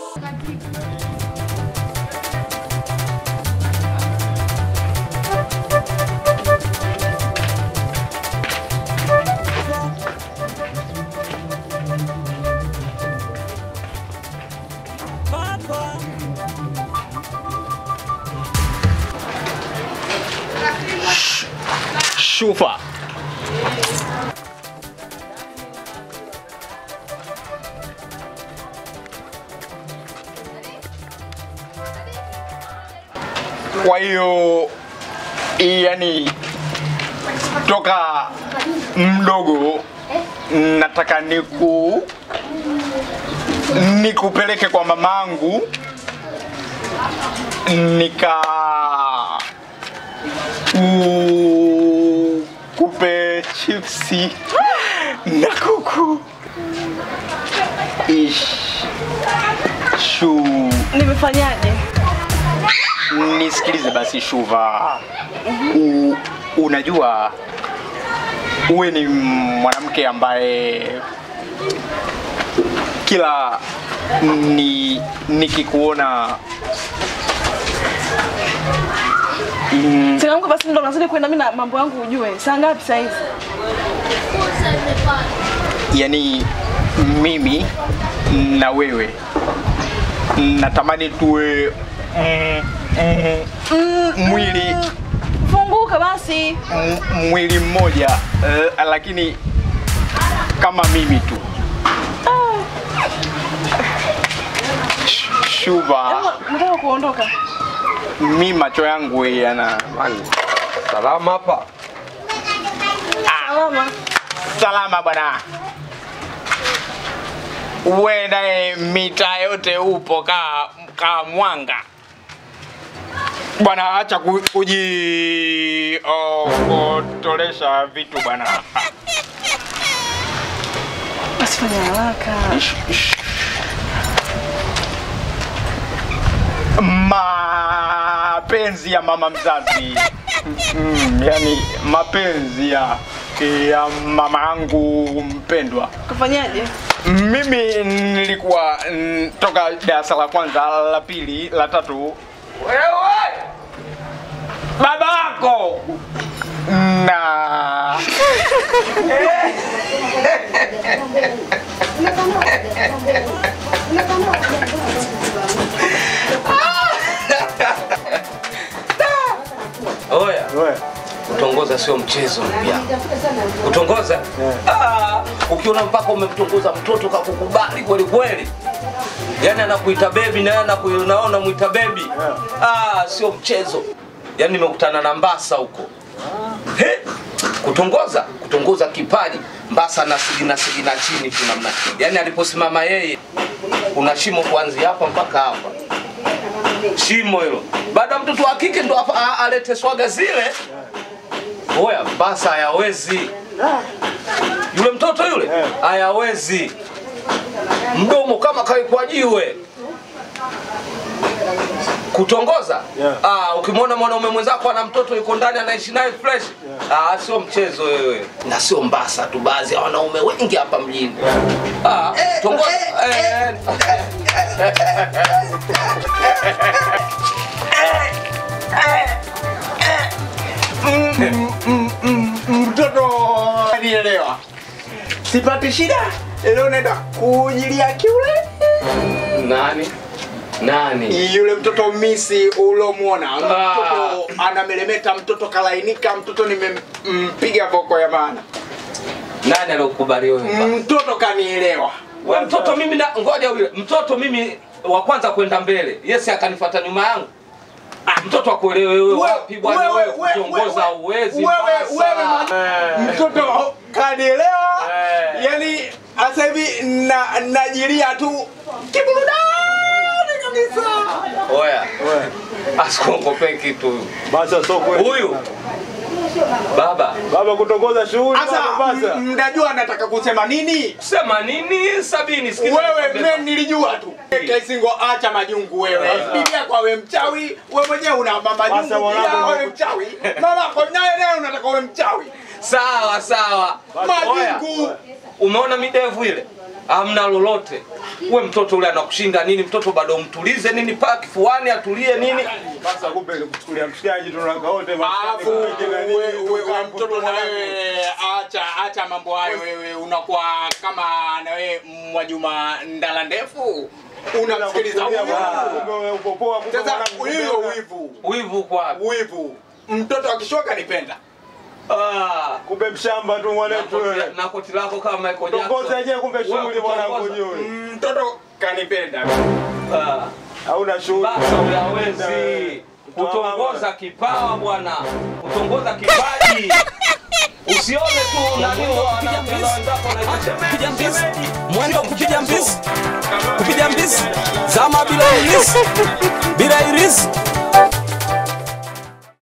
Shufa. Kwa hiyo yani, toka mdogo nataka niku nikupeleke kwa mamangu nika ku- kupe chipsi na kuku Ish. Shu, Nimefanyaje? nisikilize basi Shuva. U, unajua uwe ni mwanamke ambaye kila ni nikikuona mm, Changamka basi ndo nazidi kwenda mimi na mambo yangu ujue. Saa ngapi saa hizi? yani mimi na wewe natamani tuwe mm, mm, mwili Funguka basi. m- mwili mmoja eh, lakini kama mimi tu Sh- Shuva, Nataka kuondoka. mi macho yangu yana Salama hapa. Salama. salama bwana. Uwe naye mitaa yote upo kaa kaa mwanga bwana, acha ku- kuji oh, kutolesha vitu bwana. Basi fanya haraka. Mapenzi ya mama mzazi mm, yani mapenzi ya ya mama yangu mpendwa. Kufanyaje? Mimi nilikuwa mm, toka darasa la kwanza, la pili, la tatu, wewe baba yako na Oya, kutongoza sio mchezo mpya. Kutongoza? Ah, ukiona mpaka umemtongoza mtoto kakukubali kweli kweli, yaani anakuita bebi na yeye anaku- naona mwita bebi. Ah, sio mchezo. Yaani nimekutana na Mbasa huko. He? Kutongoza, kutongoza kipaji Mbasa na sigina sigina chini tu namna. Yaani aliposimama yeye kuna shimo kuanzia hapa mpaka hapa shimo hilo. Baada ya mtoto wa kike ndo apa- a- alete swaga zile. Oya, basa hayawezi. Yule mtoto yule hayawezi. Mdomo kama kawekwa jiwe. Kutongoza? Ah, ukimwona mwanaume mwenzako ana mtoto yuko ndani anaishi naye fresh. Ah, sio mchezo wewe. Na sio mbasa tu, baadhi ya wanaume wengi hapa mjini. Ah, tongoza. Eh, mtoto anielewa, sipati shida. Leo naenda kujilia kiule nani? Nani? yule mtoto misi ulomwona, mtoto anamelemeta, mtoto kalainika, mtoto nimempiga voko ya maana, Nani aliyokubali wewe? mtoto kanielewa. Wewe mtoto mimi na ngoja yule mtoto mimi wa kwanza kwenda mbele. Yes akanifuata nyuma yangu. Ah, mtoto akuelewe wewe wapi bwana wewe kutongoza uwezi. mtoto kanielewa, Eh. yani sasa hivi na najilia tu kiburudani kabisa. Oya. Asikuongopee kitu huyu. Basa sio kweli. Huyu baba Baba kutongoza shughuli Sasa baba basa. m- mnajua nataka kusema nini? sema nini sabini sikiza. Wewe nikwambie mimi nilijua tu. Kaisingo acha majungu wewe. Bibia kwa wewe mchawi, wewe mwenyewe una mama Basa majungu mwanangu, pia wewe wewe- mchawi. Mama kwa naye naye unataka wewe mchawi. Sawa sawa. Oya. Majungu. Umeona midevu ile? amna lolote. We mtoto ule anakushinda nini? Mtoto bado mtulize nini, paa kifuani atulie nini. Sasa kumbe nikuchukulia mshikaji tunaka wote Alafu maskani, na nini, wewe wewe tukampo, mtoto na tukampo. wewe acha acha mambo hayo wewe unakuwa kama na wewe Mwajuma ndala ndefu unamsikiliza huyu. Kumbe wewe uko poa, kumbe Sasa mwanangu, hiyo kumbe wivu Wivu kwa wivu mtoto akishoka nipenda ah, kumbe mshamba tu na mwanetu koti- wewe. na koti lako kama Michael Tongoza Jackson. yenyewe kumbe Wewe shughuli mwanangu kutongoza. juu. mtoto kanipenda Ah. Hauna shughuli. Basi huyawezi kutongoza kipawa bwana, kutongoza kipaji. Usione tu nani wanapenda wenzako na kupiga mbizi mwendo wa kupiga mbizi kupiga mbizi zama bila irisi bila irisi